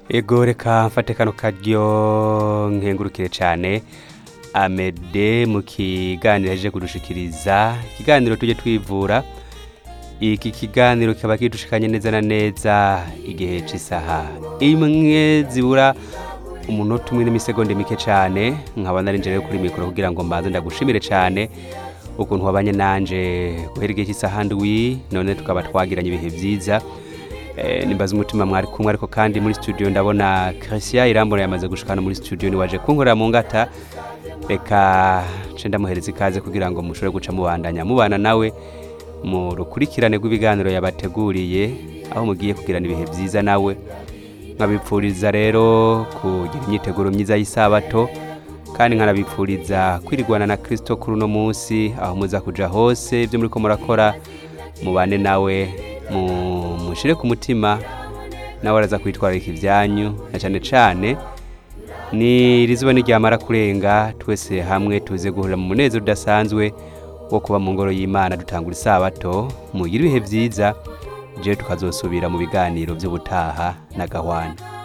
ego reka mfate kano karyo nkengurukire cyane amede mu kiganiro aje kudushikiriza ikiganiro tujye twivura iki kiganiro kikaba kidushikanye neza na neza igihe cy'isaha imwe zibura umunota umwe n'imisegonda mike cyane nkaba nari nje rero kuri mikoro kugira ngo mbanze ndagushimire cyane ukuntu wabanye nanje guhera igihe cy'isaha ndwi none tukaba twagiranye ibihe byiza Eh, nimbaza umutima mwari kumwe ariko kandi muri studio ndabona Christian Irambona yamaze gushikana muri studio ni waje kunkorera mu ngata reka nce ndamuhereza ikaze kugira ngo mushobore guca mubandanya mubana nawe mu rukurikirane rw'ibiganiro yabateguriye aho mugiye kugirana ibihe byiza nawe nkabipfuriza rero kugira imyiteguro myiza y'isabato kandi nkanabipfuriza kwirigwana na Kristo kuri uno munsi aho muza kuja hose ibyo muriko murakora mubane nawe mu- mushire ku mutima nawe araza kwitwararika ibyanyu na cyane cyane ni rizuba niryamara kurenga twese hamwe tuze guhurira mu munezero udasanzwe wo kuba mu ngoro y'imana dutangura isabato mugire ibihe byiza jewe tukazosubira mu biganiro by'ubutaha na gahwana